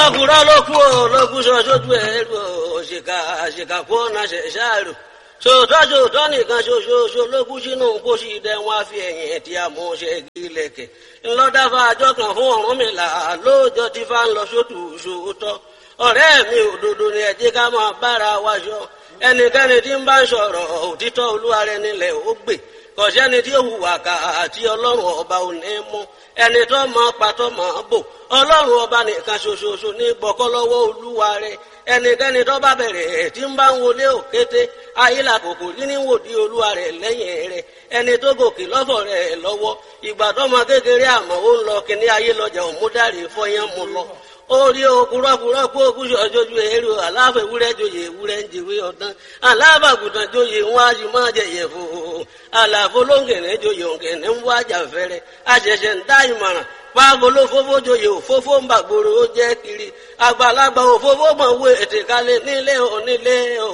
òkúrọ́kúrọ́ ló kú o ló kú sọ sójú ẹ̀ lù o òṣìkà àṣìkà kó ọ̀nà ṣẹ̀ṣẹ̀ rò sòótọ́ sòótọ́ nìkan ṣoṣooṣo ló kú sínú pósí dẹ wọn á fi ẹ̀yìn tí a mú ṣe gílẹ̀kẹ̀ ńlọ́dáfà àjọ kan fún Ọ̀rúnmìlà lóòjọ́ tí fá ń lọ sótù sòótọ́ ọ̀rẹ́ mi òdodo ni ẹ jẹ́ ká máa bára wa ṣọ ẹnikẹ́ni tí ń bá ń sọ̀rọ̀ òtítọ́ olúwa rẹ̀ nílẹ̀ ó gbè kọ̀sẹ́ni tí ó hùwà ká àti ọlọ́run ọba ò ní mú ẹni tó mọ pàtó mọ bò ọlọ́run ọba nìkan ṣoṣooṣo ní gbọ́kọ́ lọ́wọ́ olúwa rẹ̀ ẹnikẹ́ni tó bá bẹ̀rẹ̀ tí ń bá ń wọlé òkété ayílà kòkò rí ní wòdí olúwa rẹ̀ lẹ́yìn rẹ̀ ẹni tó gòkè lọ́fọ̀ rẹ̀ lọ́wọ́ ìgbà tó mọ kékeré àmọ́ ó ń lọ kíní ayé lọ́jà òmúdàrí fọyán mu lọ orí okùrọ́kùrọ́ kó okùsù ọjọ́jú èrò aláfẹ́ ewúrẹ́ joyè ewúrẹ́ ń jèwé ọ̀dán alábàgùtàn joyè wọn a sì máa jẹyẹ fò àlàfo lóńgẹ̀rẹ́ joyè òǹgẹ̀rẹ́ ń wá jàfẹ́rẹ́ àṣẹ̀ṣẹ̀ ń dá ìmọ̀ràn pàgolo fófó joyè òfófó ń bàgbòrò ó jẹ́ kiri àgbàlagbà òfófó mọ̀ wé ètè kalẹ̀ nílé onílé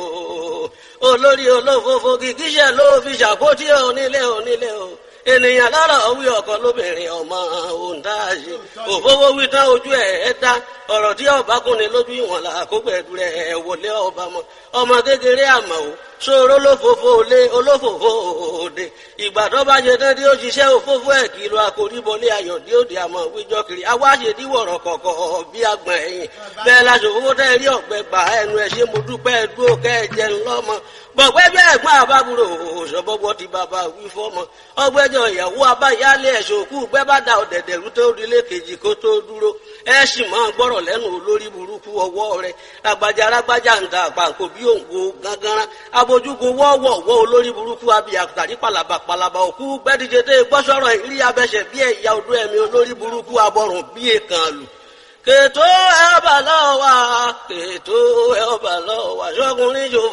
o olórí olófófó kìkíṣẹ́ ló fi ṣàkótí onílé onílé o ènìyàn lọ́rọ̀ wí ọkọ lóbìnrin ọmọ òǹdáàṣe òfófó wí tán ojú ẹ̀ ẹ́ dá ọ̀rọ̀ tí ọba kúnni lójú ìwọ̀n là kó gbẹ̀dú rẹ̀ wọlé ọba mọ́ ọmọ kékeré àmọ́ o ṣòro olófòfò olé olófòfò òde ìgbà tó bá ṣe tán tí ó ṣiṣẹ́ òfófó ẹ̀ kìlọ̀ àkóríbọlé ayọ̀ dí òde àmọ́ wíjọ́ kiri awáṣe díwọ̀rọ̀ kọ̀kọ̀ bí agbọ̀n ẹ̀yìn bẹ́ẹ̀ láṣọ òfófó tẹ́ rí ọ̀gbẹ́ gbà ẹnu ẹ̀ ṣe mo dúpẹ́ dúró kẹ́ ẹ jẹun lọ́mọ gbọ̀gbẹ́ bí ẹ̀gbọ́n àbábúrò ṣọ̀bọ̀gbọ̀ ti bàbá wí fọ́mọ ọgbẹ́jọ ìyàwó abáyálé ẹ̀ṣọ́ òkú gbẹ́ bá da ọ̀dẹ̀dẹ̀rú tó rilé kejì kó tó dúró ẹ sì máa gbọ́rọ̀ lẹ́nu olórí burúkú ọwọ́ rẹ̀ ragbajà ragbajà ń ta àpàǹkò bí òǹgbò gángan abojúgun wọ́ọ̀wọ̀ wọ́ olórí burúkú abiyà tàrí palaba palaba òkú gbẹ́díje tẹ́ gbọ́sọ̀rọ̀ ìrí abẹ́sẹ̀ bí ẹ̀yà odó ẹ̀mí olórí burúkú abọ́rùn bí èkán lù kètò ẹ̀ ọba lọ́wọ́ kètò ẹ̀ ọba lọ́wọ́ ṣọ́kùnrin yóò